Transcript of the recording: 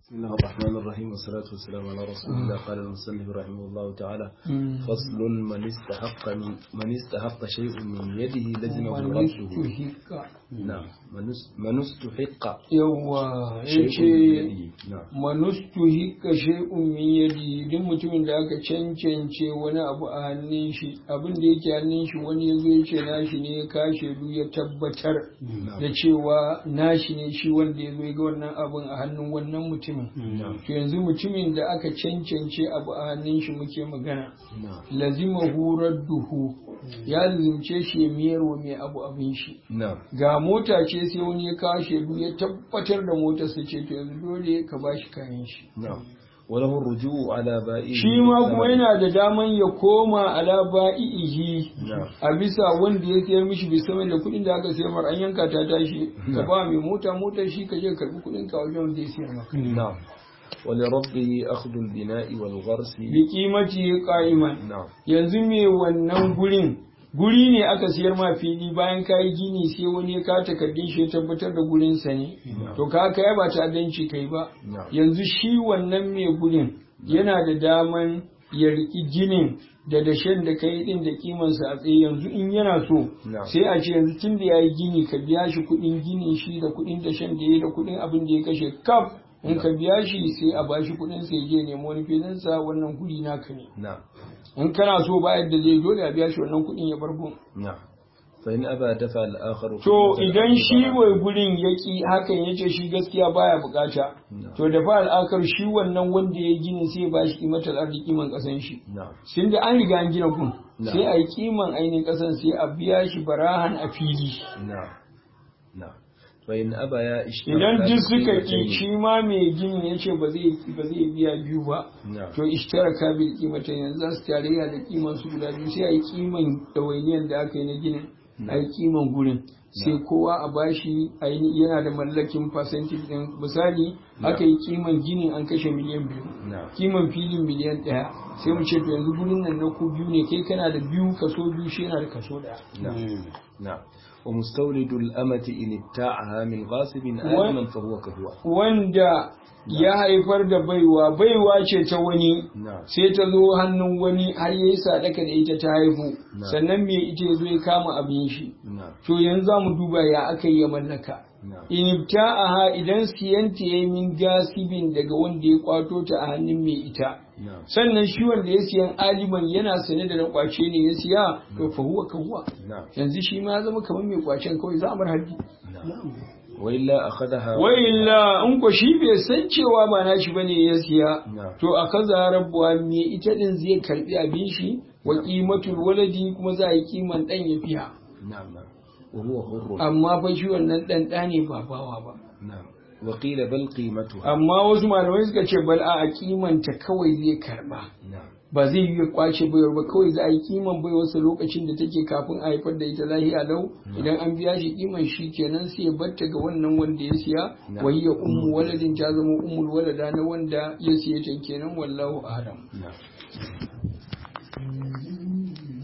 بسم الله الرحمن الرحيم والصلاة والسلام على رسول الله قال المصنف رحمه الله تعالى فصل من استحق من, من استحق شيء من يده لزمه رده نعم من است- من استحق yawa شيء yace من يده نعم manustu hika shay'un min yadi duk mutumin da aka cancance wani abu a hannun shi abin da yake hannun shi wani ya zo ya ce nashi ne ya kashe du ya tabbatar da cewa nashi ne shi wanda ya zo ya ga wannan abin a hannun wannan mutumin نعم to yanzu mutumin da aka cancance abu a hannun shi muke magana نعم lazima hurar duhu ya lazimce shi ya miyar wa mai abu abin shi نعم ga mota ce sai wani ya kawo shaidu ya tabbatar da motar sa ce to yanzu dole ka ba shi kayan shi نعم وله الرجوع على بائعه shi ma kuma yana da daman ya koma ala ba'ihi نعم a bisa wanda ya sayar mishi bai san da kuɗin da aka sayar mar an yanka ta tashi ka ba mai mota motar shi ka je ka karbi kuɗin ka wajen wanda ya sayar maka نعم ولربه أخذ البناء والغرس bi kimati qa'iman نعم yanzu me wannan gurin guri ne aka siyar ma fili bayan ka yi gini sai wani ya ka takardun shi ya tabbatar da gurin sa ne to ka ka ba ta danci kai ba نعم yanzu shi wannan mai gurin yana da daman ya riki ginin da dashen da kai din da kimansa a tsaye yanzu in yana so نعم sai a ce yanzu tun da ya yi gini ka biya shi kuɗin ginin shi da kuɗin dashen da ya yi da kuɗin abin da ya kashe kaf in ka biya shi sai a bashi kuɗin sai ya je nemo wani filinsa wannan guri naka ne نعم in kana so ba yadda zai dole a biya shi wannan kuɗin ya bar gun نعم فإن أبى دفع الآخر to خدمة idan shi الأرض. mai gurin ya ki hakan ya ce shi gaskiya baya bukata نعم to da fa al'akar shi wannan wanda ya gini sai ba shi kimatar arziki man kasan shi نعم sun da an riga an gina gun Na'am. sai a yi kiman ainihin kasan sai a biya shi barahan a fili نعم نعم فإن أبى يا اشترك idan duk suka بقيمتين. ki shi ma mai gini ya ce ba zai ba zai biya biyu ba نعم to ishtaraka bil qimata yanzu za su tarayya da kiman su guda biyu sai a yi kiman ɗawainiyar da aka yi na ginin a yi kiman gurin sai kowa a bashi aini yana da mallakin percentage din misali aka yi kiman ginin an kashe miliyan biyu نعم kiman filin miliyan ɗaya sai mu ce to yanzu gurin nan na ku biyu ne kai kana da biyu kaso biyu shi yana da kaso ɗaya نعم نعم ومستولد الأمة إن ابتاعها من غاصب آثما فهو كهو wanda ya haifar da baiwa baiwa ce ta wani نعم sai ta zo hannun wani har yayi sadaka da ita ta haihu Na. sannan me ita ya zo ya kama abin shi نعم to yanzu za mu duba ya aka yi ya mallaka نعم in ibta'aha idan siyanta ya min gasibin daga wanda ya kwato ta a hannun mai ita نعم sannan shi wanda ya siyan aliman yana sane da na kwace ne ya siya to fa huwa ka huwa نعم yanzu shi ma ya zama kamar mai kwacen kawai za a bar haddi نعم وإلا أخذها wa illa in ko shi bai san cewa ba na shi bane ya siya نعم to a kaza rabuwa me ita din zai karbi abin shi wa qimatul waladi kuma za a yi kiman dan ya fiya نعم نعم وهو حر amma fa shi wannan dan da ne ba bawa ba نعم وقيل بل قيمتها amma wasu malamai suka ce bal a kimanta kawai zai karba نعم ba zai yi ya kwace baiwar ba kawai za a yi kiman baiwarsa lokacin da take kafin a haifar da ita lahiya lau idan an biya shi kiman shi kenan sai ya batta ga wannan wanda ya siya Na'am. wai ya ummu waladin ta zama ummul walada na wanda ya siya ta kenan wallahu a'lam نعم